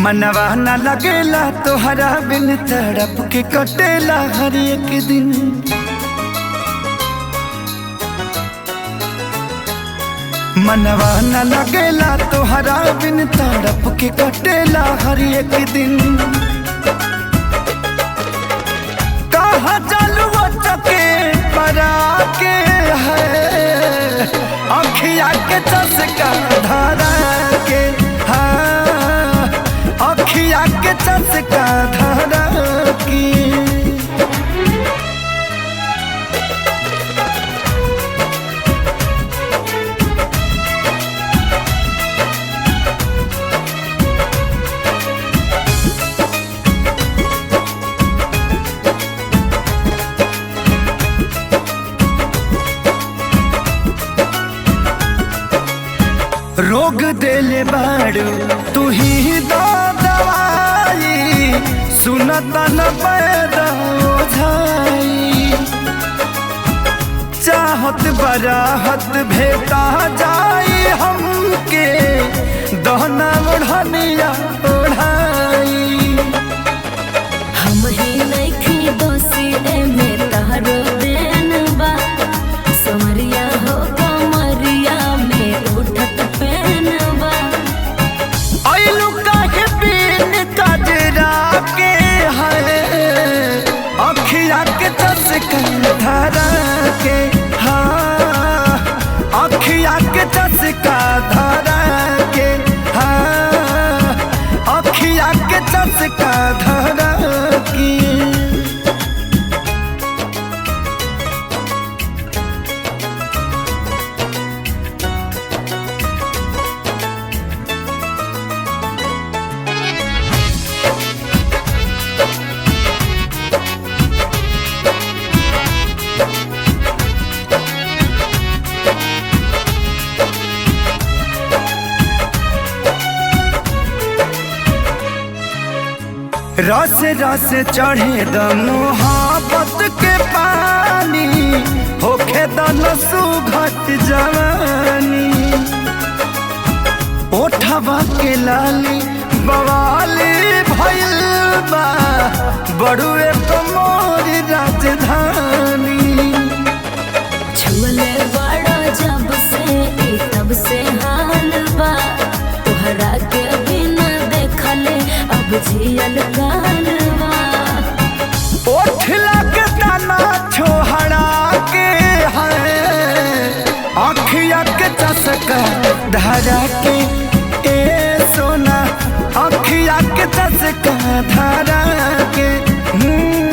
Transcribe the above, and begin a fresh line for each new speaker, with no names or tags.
मनवा न लगेला तोहरा बिन तड़प के कटेला हर एक दिन मनवा न लगेला तोहरा बिन तड़प के कटेला हर एक दिन कहा चलू चके परा के है अखिया के चसका धारा के हाँ अखिया के चसका धारा की रोग देले बाड़ू तू ही दो दवाई सुनता न पैदा ओझाई चाहत बराहत भेटा जाई हमके दहना ओढ़निया ओढ़ाई
हम ही नइखी दोषी एमे तहरो देन बा समरिया हो कमरिया में उठत पेन बा
ऐलू काहे बिन कजरा के है अखिया के चसका धरा के हाँ अखिया के चसका धरा के हाँ अखिया के चसका धरा की रस रस चढ़े द मोहब्बत के पानी होखे द नसु घट जवानी ओठवा के लाली बवाली भइल बा बड़ुए कमोर राजधानी
छुले बड़ा जब से ई तब से हाल बा तोहरा के बिना देखले अब जियल काल बा
ओठ लग तना छोहरा के है अखिया के चसका धरा के ए सोना अखिया के चसका धरा के हम्म,